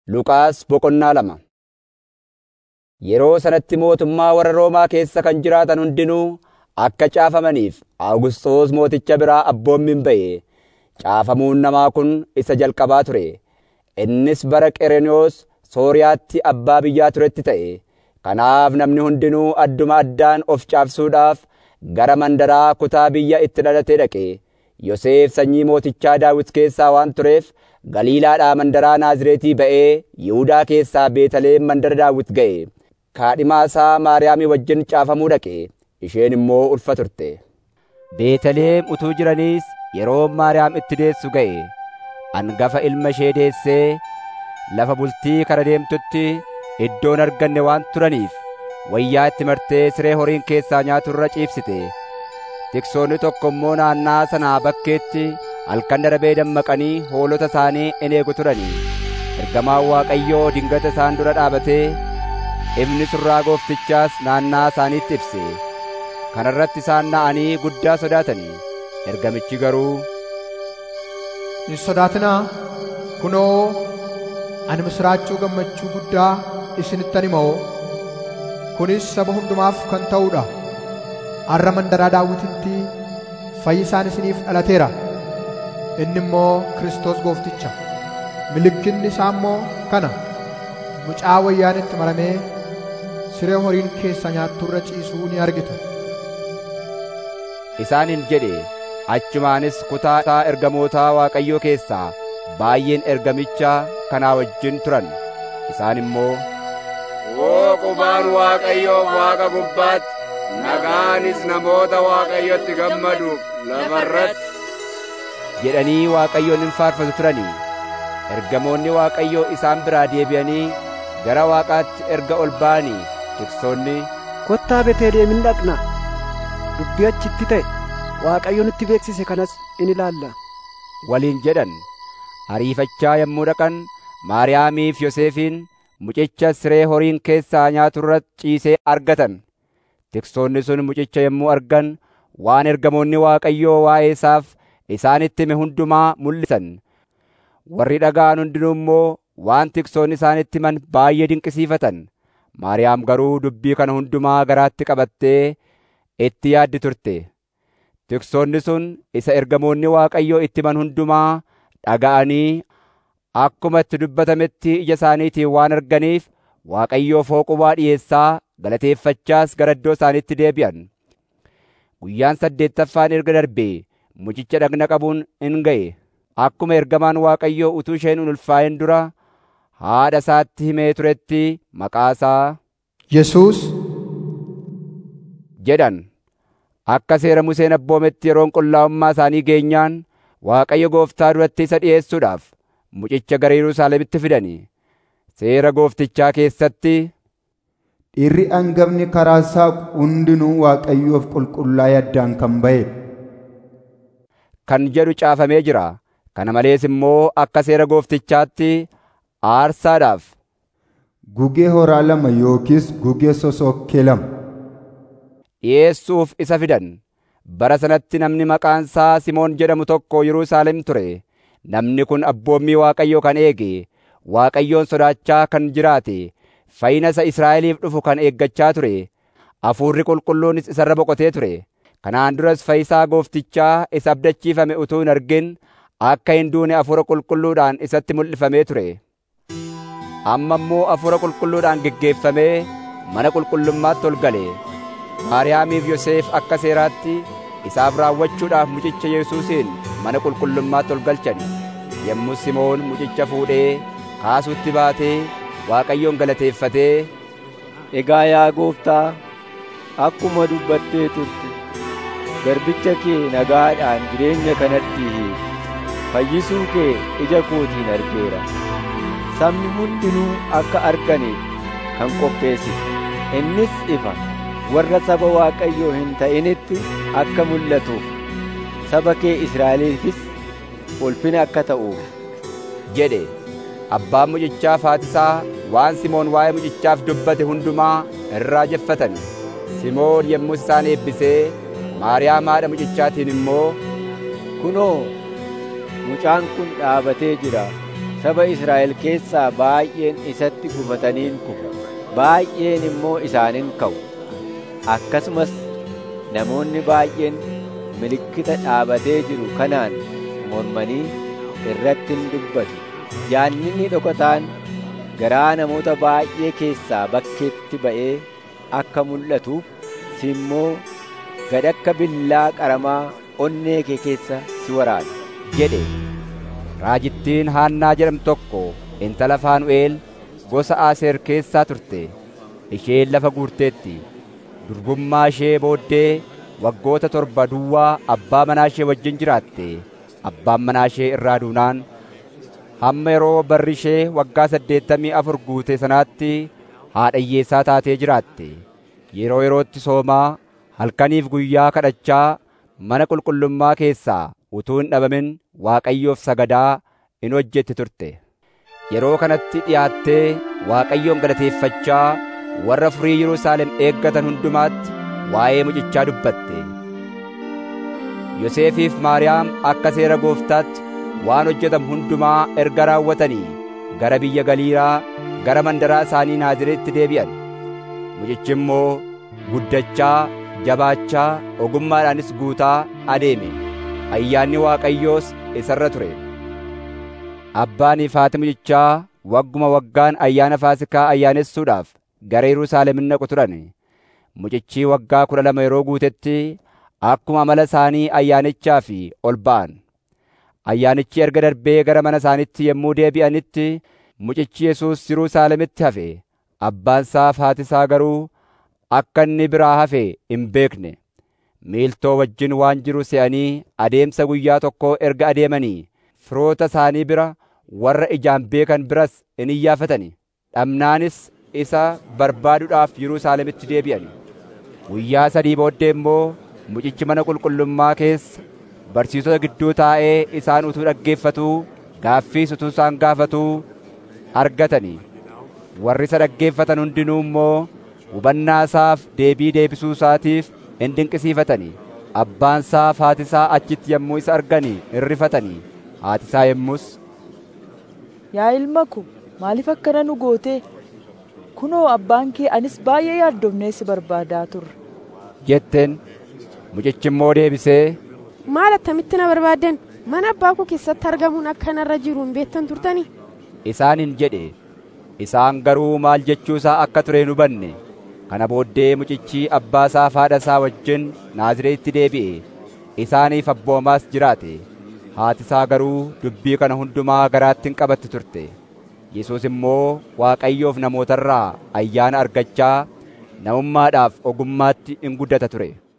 Luqaas boqonnaa lama Yeroo sanatti mootummaa warra Roomaa keessa kan jiraatan hundinuu akka caafamaniif Awugisxoos mooticha biraa abboommiin ba'e. Caafamuun namaa kun isa jalqabaa ture. Innis bara Qerenewoos Sooriyaatti abbaa biyyaa turetti ta'e. Kanaaf namni hundinuu adduma addaan of caafsuudhaaf gara mandaraa kutaa biyya itti dhalatee dhaqe. Yoosef sanyii mootichaa Daawit keessaa waan tureef Galiilaadhaa mandaraa Naazreetii ba'ee Yihuudaa keessaa Beetalihem mandara Daawit ga'e. Kaadhimaa isaa Maariyaamii wajjin caafamuu dhaqe. Isheen immoo ulfa turte. Beetalihem utuu jiraniis yeroo Maariyaam itti deessu ga'e. Hangafa ilma ishee deessee lafa bultii kara deemtutti iddoon arganne waan turaniif wayyaa itti martee siree horiin keessaa nyaatu irra ciibsite. Tiksoonni tokko immoo naannaa sanaa bakkeetti halkan darabee dammaqanii hoolota isaanii in eegu turanii. Ergamaan Waaqayyoo dingata isaan dura dhaabatee ifni surraa gooftichaas naannaa isaaniitti ibse. Kana irratti isaan na'anii guddaa sodaatanii. Ergamichi garuu Hin sodaatinaa kunoo ani misiraachuu gammachuu guddaa isinittan himoo kunis saba hundumaaf kan ta'uudha. Har'a mandaraa daawwititti fayyisaan isiniif dhalateera. Inni immoo Kiristoos goofticha. Mallattoon isaa immoo kana mucaa wayyaan itti maramee siree horiin keessa nyaattu irra ciisuu ni argitu. isaaniin jedhe achumaanis kutaa isaa ergamootaa Waaqayyoo keessaa baay'een ergamicha kanaa wajjin turan. Isaan immoo Waaqubaan Waaqayyoof Waaqa gubbaatti, nagaanis namoota Waaqayyotti gammaduuf lafarratti jedhanii Waaqayyoon hin faarfatu turanii. Ergamoonni Waaqayyoo isaan biraa deebi'anii gara Waaqaatti erga ol ba'anii tiksoonni Kottaa Beeteliheem hin dhaqna. Dubbii achitti ta'e Waaqayyo nutti beeksise kanas in ilaalla. waliin jedhan. Ariifachaa yommuu dhaqan Maariyaamiif Yoosefiin mucicha siree horiin keessaa nyaatu irra ciisee argatan. Tiksoonni sun mucicha yommuu argan waan ergamoonni Waaqayyoo waa'ee isaaf isaanitti hime hundumaa mul'isan. Warri dhaga'an hundinuu immoo waan tiksoonni isaanitti himan baay'ee dinqisiifatan. Maariyaam garuu dubbii kana hundumaa garaatti qabattee itti yaaddi turte. Tiksoonni sun isa ergamoonni Waaqayyoo itti himan hundumaa dhaga'anii akkuma itti dubbatametti ija isaaniitiin waan arganiif Waaqayyoof hooqubaa dhiyeessaa galateeffachaas gara iddoo isaaniitti deebi'an. Guyyaan saddeettaffaan erga darbee mucicha dhagna qabuun in ga'e. Akkuma ergamaan Waaqayyoo utuu isheen hin ulfaa'in dura haadha isaatti himee turetti maqaasaa Yesuus jedhan. Akka seera Museen abboometti yeroon qullaa'ummaa isaanii geenyaan Waaqayyo gooftaa duratti isa dhi'eessuudhaaf mucicha gara Yerusaalemitti fidani. Seera gooftichaa keessatti Dhiirri hangafni karaa isaa hundinuu Waaqayyoof qulqullaa'ee addaan kan ba'e. kan jedhu caafamee jira. Kana malees immoo akka seera gooftichaatti aarsaadhaaf Gugee horaa lama yookiis gugee sosokkee lama. dhi'eessuuf isa fidan. Bara sanatti namni maqaan isaa Simoon jedhamu tokko Yerusaalem ture. Namni kun abboommii Waaqayyoo kan eege, Waaqayyoon sodaachaa kan jiraate, fayyina isa Israa'eliif dhufu kan eeggachaa ture. Hafuurri qulqulluunis isarra boqotee ture. Kanaan duras fayyisaa gooftichaa isa abdachiifame utuu hin argin akka hin duune hafuura qulqulluudhaan isatti mul'ifamee ture. Amma immoo hafuura qulqulluudhaan geggeeffamee mana qulqullummaatti ol gale. Maariyaamiif Yoosef akka seeraatti isaaf raawwachuudhaaf mucicha Yesuusiin mana qulqullummaatti ol galchan. Yommuu Simoon mucicha fuudhee kaasuutti baatee Waaqayyoon galateeffatee Egaa yaa gooftaa, akkuma dubbattee turte, garbicha kee nagaadhaan jireenya kanatti hiike. Fayyisuu kee ija kootiin argeera. Sabni hundinuu akka arganiif kan qopheessite. Innis ifa warra saba Waaqayyoo hin ta'initti akka mul'atuuf, saba kee Israa'eliifis ulfina akka ta'uuf. jedhe. Abbaan mucichaa Faatisaa waan Simoon waa'ee mucichaaf dubbate hundumaa irraa jeffatan. Simoon yommuu isaan eebbisee Maariyaam haadha mucichaatiin immoo Kunoo, mucaan kun dhaabatee jira. saba Israa'el keessaa baay'een isatti gufataniin kufu baay'een immoo isaanin ka'u akkasumas namoonni baay'een milikkita dhaabatee jiru kanaan mormanii irratti hin dubbatu jaanninni dhokataan garaa namoota baay'ee keessaa bakkeetti ba'ee akka mul'atuuf si immoo gad akka billaa qaramaa onnee kee keessa si waraana jedhe raajittiin haannaa jedhamtu tokko intala faanu'eel gosa aaseer keessaa turte isheen lafa guurteetti durbummaa ishee booddee waggoota torba duwwaa abbaa manaa ishee wajjin jiraatte abbaan manaa ishee irraa duunaan hamma yeroo barri ishee waggaa saddeettamii afur guute sanaatti haadha hiyyeessaa taatee jiraatte yeroo yerootti soomaa halkaniif guyyaa kadhachaa mana qulqullummaa keessaa utuu hin dhabamin Waaqayyoof sagadaa in hojjetti turte. Yeroo kanatti dhiyaattee Waaqayyoon galateeffachaa warra furii Yerusaalem eeggatan hundumaatti waa'ee mucichaa dubbatte. Yoseefiif Maariyaam akka seera gooftaatti waan hojjetamu hundumaa erga raawwatanii gara biyya Galiilaa gara mandaraa isaanii Naazreetti deebi'an. Mucichi immoo guddachaa jabaachaa ogummaadhaanis guutaa adeeme ayyaanni waaqayyoos isarra ture abbaanii fi haati mucichaa wagguma waggaan ayyaana faasikaa ayyaanessuudhaaf gara Yerusaalem in dhaqu turan mucichi waggaa kudha lama yeroo guutetti akkuma amala isaanii ayyaanichaa fi ol ba'an ayyaanichi erga darbee gara mana isaanitti yommuu deebi'anitti mucichi Yesuus Yerusaalemitti hafe abbaan isaa fi haati isaa garuu akka inni biraa hafe hin beekne miiltoo wajjin waan jiru se'anii adeemsa guyyaa tokkoo erga adeemanii firoota isaanii bira warra ijaan beekan biras in iyyaafatani dhabnaanis isa barbaaduudhaaf Yerusaalemitti deebi'an guyyaa sadii booddee immoo mucichi mana qulqullummaa keessa barsiisota gidduu taa'ee isaan utuu dhaggeeffatuu gaaffiis utuu isaan gaafatuu argatanii warri isa dhaggeeffatan hundinuu immoo hubannaa isaaf deebii deebisuu isaatiif in dinqisiifatanii abbaan isaa fi haati isaa achitti yommuu isa arganii in rifatanii haati isaa yommus Yaa ilma ko maaliif akkana nu goote? Kunoo abbaan kee anis baay'ee yaaddomnee si barbaadaa turre. jetteen mucichi immoo deebisee Maal attamitti na barbaaddan? Mana abbaa koo keessatti argamuun akka narra jiru hin beektan turtanii? isaaniin jedhe isaan garuu maal jechuu isaa akka ture hin hubanne kana booddee mucichi abbaa isaa fi haadha isaa wajjin Naazreetti deebi'e isaaniif abboomaas jiraate haati isaa garuu dubbii kana hundumaa garaatti hin qabatti turte Yesuus immoo Waaqayyoof namootarraa ayyaana argachaa namummaadhaaf ogummaatti in guddata ture